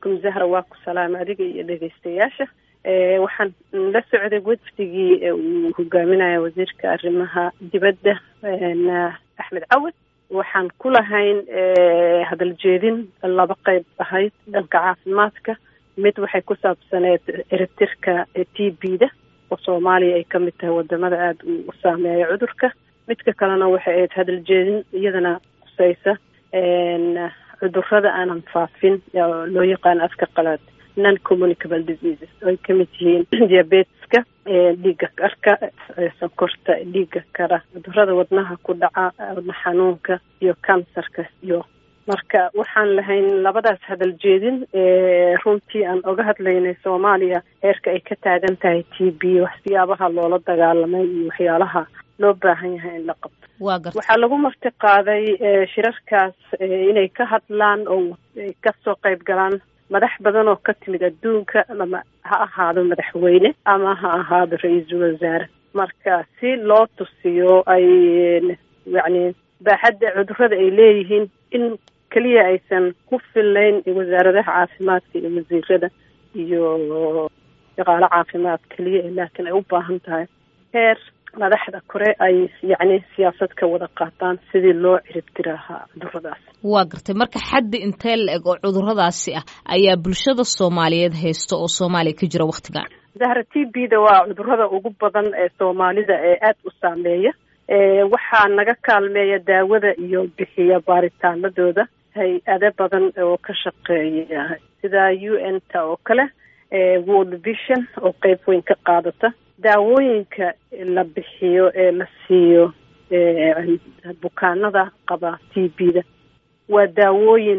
calaykum zahra waa ku salaama adiga iyo dhegeystayaasha waxaan la socday wafdigii uu hogaaminaya wasiirka arrimaha dibadda axmed cawad waxaan ku lahayn hadal jeedin laba qeyb ahayd dhanka caafimaadka mid waxay ku saabsaneed eritirka t b da oo soomaaliya ay kamid tahay wadamada aada u saameeya cudurka midka kalena waxay ahayd hadal jeedin iyadana quseysa cudurada aanan faafin loo yaqaano afka qalaad non communicable diseases oo ay kamid yihiin diabeteska dhiigga karka sonkorta dhiigga kara cudurada wadnaha ku dhaca wadna xanuunka iyo kansarka iyo marka waxaan lahayn labadaas hadal jeedin runtii aan oga hadlaynay soomaaliya heerka ay ka taagan tahay t b waxyaabaha loola dagaalamay iyo waxyaalaha loo baahan yahay in la qabto waxaa lagu marti qaaday shirarkaas inay ka hadlaan oo ay kasoo qayb galaan madax badan oo ka timid adduunka ama ha ahaado madaxweyne ama ha ahaado ra-iisul wasaare marka si loo tusiyo ay yacni baaxadda cudurada ay leeyihiin in keliya aysan ku fillayn wasaaradaha caafimaadka iyo wasiirada iyo shaqaalo caafimaad keliya laakiin ay u baahan tahay heer madaxda kore ay yacni siyaasad ka wada qaataan sidii loo ciribtiri lahaa cuduradaas waa gartay marka xaddi intee la eg oo cuduradaasi ah ayaa bulshada soomaaliyeed haysta oo soomaaliya ka jira waktigan zahra t b da waa cudurada ugu badan ee soomaalida ee aada u saameeya waxaa naga kaalmeeya daawada iyo bixiya baaritaanadooda hay-ado badan oo ka shaqeeya sida u n ta oo kale world vision oo qeyb weyn ka qaadata daawooyinka la bixiyo ee la siiyo bukaanada qaba t b da waa daawooyin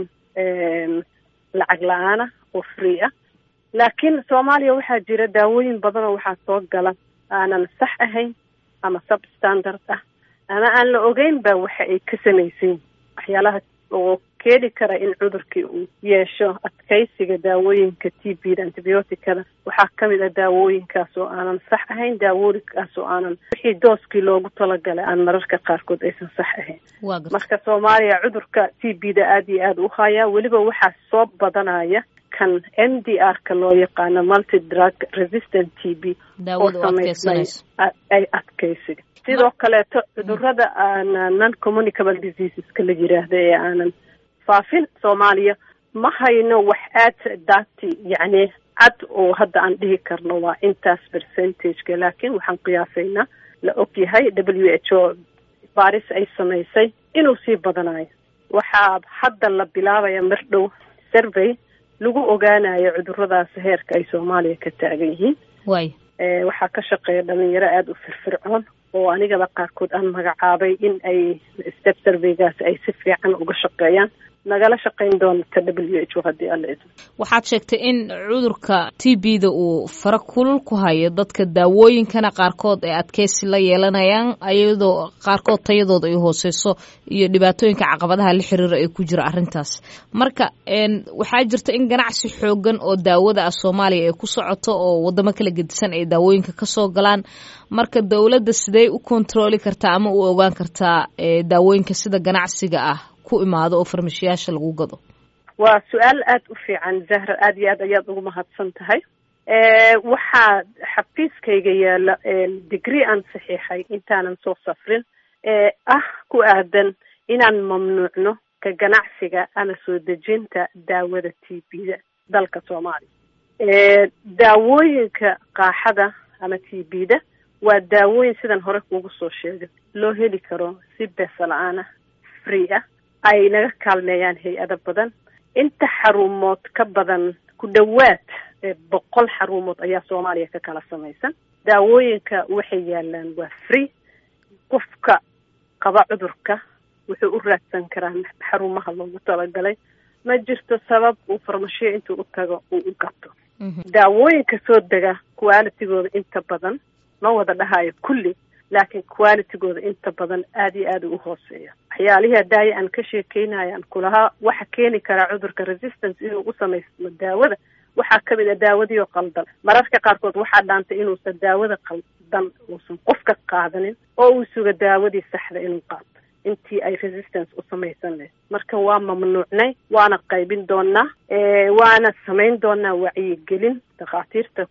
lacag la-aana oo free ah laakiin soomaaliya waxaa jira daawooyin badan oo waxaa soo gala aanan sax ahayn ama substandard ah ama aan la ogeyn ba waxa ay ka samaysayin waxyaalaha oo keeni kara in cudurkii uu yeesho adkaysiga daawooyinka t b da antibioticada waxaa kamid ah daawooyinkaas oo aanan sax ahayn daawooyinkaas oo aanan wixii dooskii loogu talagalay aan mararka qaarkood aysan sax ahayn marka soomaaliya cudurka t b da aada iyo aada u hayaa weliba waxaa soo badanaya kan m d r ka loo yaqaano multi drug resistant t b oo samaysmay ay adkaysiga sidoo kaleeto cudurada aana non communicable diseaseska la yiraahdo ee aanan faafin soomaaliya ma hayno wax aad daati yacni cad oo hadda aan dhihi karno waa intaas percentageka laakiin waxaan qiyaasaynaa la og yahay w h o baris ay samaysay inuu sii badanayo waxaa hadda la bilaabaya mar dhow survey lagu ogaanayo cuduradaas heerka ay soomaaliya ka taagan yihiin way waxaa ka shaqeeya dhalinyaro aada u firfircoon oo anigaba qaarkood aan magacaabay in ay step surveygaas ay si fiican uga shaqeeyaan nagala shaqayn doonta w h o haddii alla idmo waxaad sheegtay in cudurka t b da uu fara kulul ku hayo dadka daawooyinkana qaarkood ay adkeysi la yeelanayaan iyadoo qaarkood tayadooda ay hooseyso iyo dhibaatooyinka caqabadaha la xiriira ee ku jira arrintaas marka waxaa jirta in ganacsi xoogan oo daawada ah soomaaliya ay ku socoto oo wadamo kala gedisan ay daawooyinka kasoo galaan marka dowladda sidee u kontrooli kartaa ama u ogaan kartaa daawooyinka sida ganacsiga ah ku imaado oo farmashiyaasha lagu gado waa su-aal aada u fiican zahra aada iyo aad ayaad ugu mahadsan tahay waxaa xafiiskayga yaala degree aan saxiixay intaanan soo safrin ee ah ku aadan inaan mamnuucno ka ganacsiga ama soo dejinta daawada t b da dalka soomaaliya daawooyinka qaaxada ama t b da waa daawooyin sidan hore kuugu soo sheegay loo heli karo si beesa la-aan ah free ah ay naga kaalmeeyaan hay-ado badan inta xarumood ka badan ku dhowaad boqol xarumood ayaa soomaaliya ka kala samaysan daawooyinka waxay yaalaan waa free qofka qaba cudurka wuxuu u raadsan karaa xarumaha loogu talagalay ma jirto sabab uu farmashiyo intuu u tago uu u gato daawooyinka soo dega qualitigooda inta badan ma wada dhahayo kulli laakiin qualitygooda inta badan aada iyo aada u hooseeya waxyaalihii hadaaya aan ka sheekeynayo aan kulahaa waxa keeni karaa cudurka resistance inuu u samaysmo daawada waxaa kamid a daawadii oo qaldan mararka qaarkood waxaa dhaantay inuusan daawada qaldan uusan qofka qaadanin oo uu suga daawadii saxda inuu qaato intii ay resistance u samaysan lahayd marka waa mamnuucnay waana qaybin doonaa waana samayn doonaa wacyigelin dhakhaatiirta